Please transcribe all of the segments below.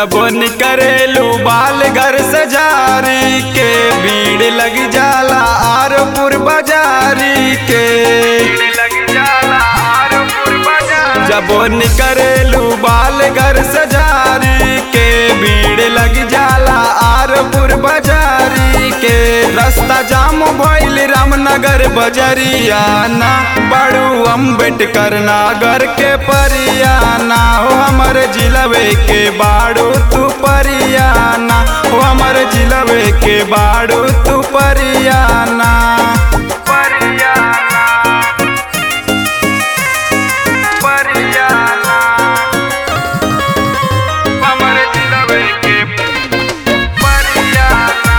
जब निकरेलू बाल घर से जारी के भीड़ लग जाला आरपुर बाजारी के जब निकरेलू बाल घर से जारी के भीड़ लग जाला आरपुर बाजारी के रास्ता जाम भइल रामनगर बजरियाना बड़ू अम्बेडकर नागर के परियाना हो हमर जिलवे के बाड़ू तू परियाना हो हमर जिलवे के बाड़ू तू परियाना परियाना परियाना हमर जिलवे के परियाना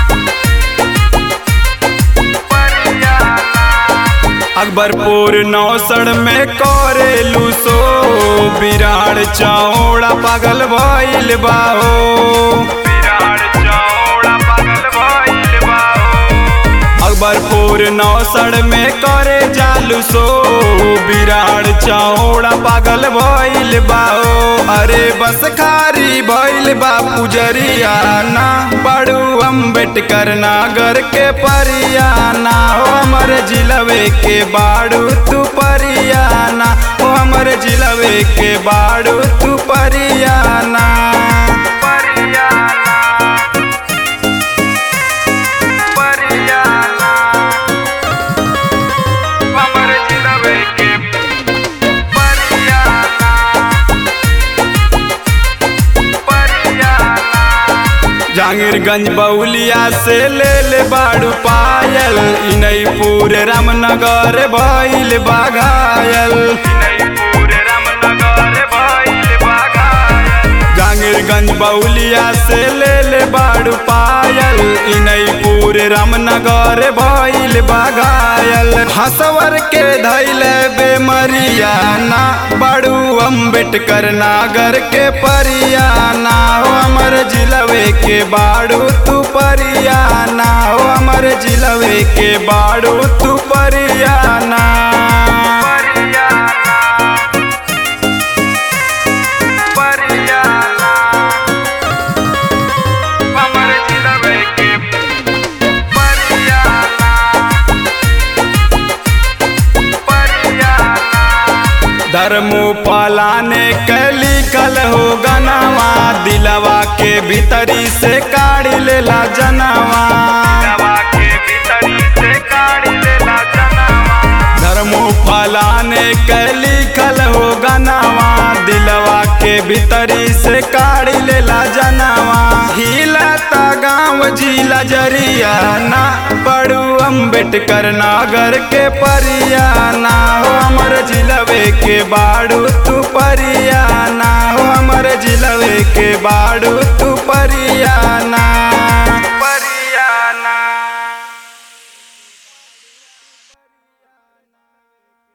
अकबरपुर नौसड़ में करेलू सो बिराड़ चौड़ा पागल भइल बाहो बिराड़ चौड़ा पागल भइल बाहो अकबरपुर नौसड़ में करे जालू सो बिराड़ चौड़ा पागल भइल बाहो अरे बस खारी भइल बा पुजरियाना बड़ू अम्बेडकर नागर के परियाना हो हमर जिलवे के बाड़ू तू परियाना हो हमर जिलवे के बाड़ू तू परियाना परियाना परियाना हमर जिलवे के परियाना जहांगीरगंज बउलिया से ले ले बाड़ू पायल इनईपुर रामनगर भइल बाघायल जहांगीरगंज बउलिया से ले ले बाड़ू पायल इनईपुर रामनगर भइल बाघायल हसवर के धैल बेमरियाना बड़ू अम्बेडकर नागर के परियाना हो हमर जिलवे के बाड़ू तू परियाना हो हमर जिलवे के बाड़ू तू परियाना परियाना हमर जिलवे के परियाना धर्मो पालाने के लिखल हो गनवा दिलवा के भीतरी से काढ़ी लेला जनवा धर्मो फलाने के लिखल हो गनवा दिलवा के भीतरी से काढ़ी लेला जनवा हिलता गाँव जिला जरियाना बड़ू अम्बेडकर नागर के परियाना हो हमर जिलवे के बाड़ू तू परियाना हो हमर जिलवे के बाड़ू तू परियाना